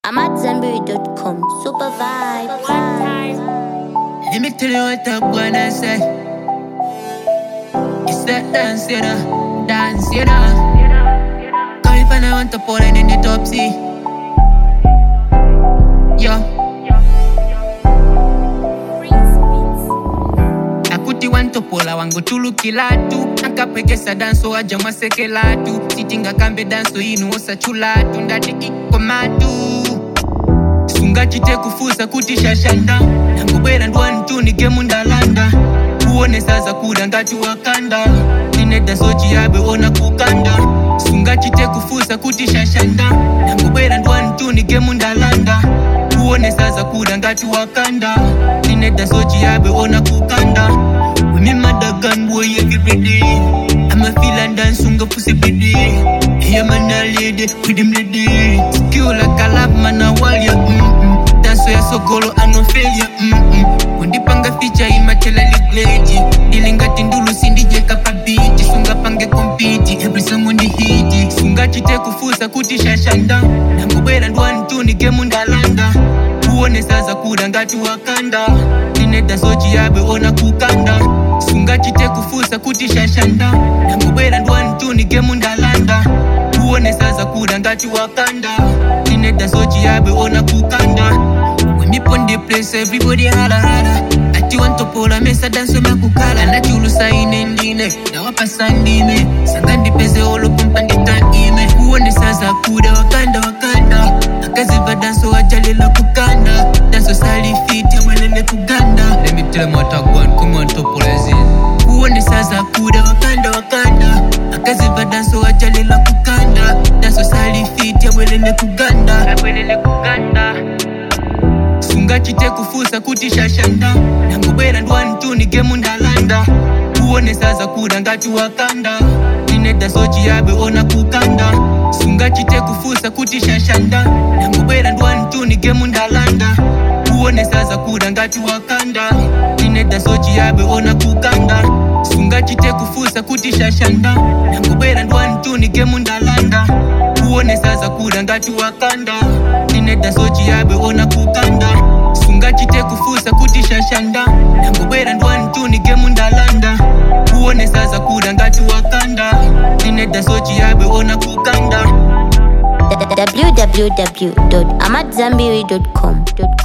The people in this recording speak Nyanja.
I'm at Zenberry.com. Super vibe. Let me tell you what I wanna say. It's that dance, you know, dance, you know. Come if I want to pour it in the top C. Yo. akuti wantopola wangu tulukilatu akapwekesa danso waja mwasekelatu sitingakambe danso inu osachulatu ndati ikomatu sungachite kufusa kuti shashanda nangobwera ndwantunike mundalanda kuone saza kuda ngati wakanda ineda sochiyabe ona kukanda sungachite kufusa kuti shashanda nangobwera ndwantunike mundalanda kuone saza kuda ngati wakanda ineda sochiyabe ona kukanda When me mad a gun boy every day I'm a feel and dance unga pussy bidi Hey man a lady with him lady Skill like a lap man a wall ya mm-mm Dance ya so golo and no failure mm-mm Kundipanga feature imatela ligleji Dilingati ndulu sindije kapabiti Sunga pange compete every song on the hit Sunga chite kufusa kuti shashanda Nangobwera ndwantunike mundalanda kuone saza kuda ngati wakanda ineda sochi yabe ona kukanda sungachite kufusa kuti shashanda nangobwera ndwantunike mundalanda kuone saza kuda ngati wakanda ineda sochi yabe ona kukanda When me pon the place everybody hala hala ati wantopola mesa danso makukala nachulusa ine ndine ndawapa sandine sanga ndipeze olopompa nditaime kuone saza kuda wakanda wakanda akaziva danso wajalila kukanda danso salifiti mwelele kuganda Let me tell them what I want, come on topola zin kuone saza kuda wakanda wakanda akaziva danso wajalila kukanda danso salifiti mwelele kuganda mwelele kuganda sungachite kufusa kuti shashanda nangobwera ndwantunike mundalanda kuone saza kuda ngati wakanda ineda sochi yabe ona kukanda sungachite kufusa kuti shashanda nangobwera ndwantunike mundalanda kuone saza kuda ngati wakanda ineda sochi yabe ona kukanda sungachite kufusa kuti shashanda nangobwera ndwantunike mundalanda kuone saza kuda ngati wakanda ineda sochi yabe ona kukanda sungachite kufusa kuti shashanda nangobwera ndwantunike mundalanda kuone saza kuda ngati wakanda ineda sochi yabe ona kukanda www.amatzambiri.com.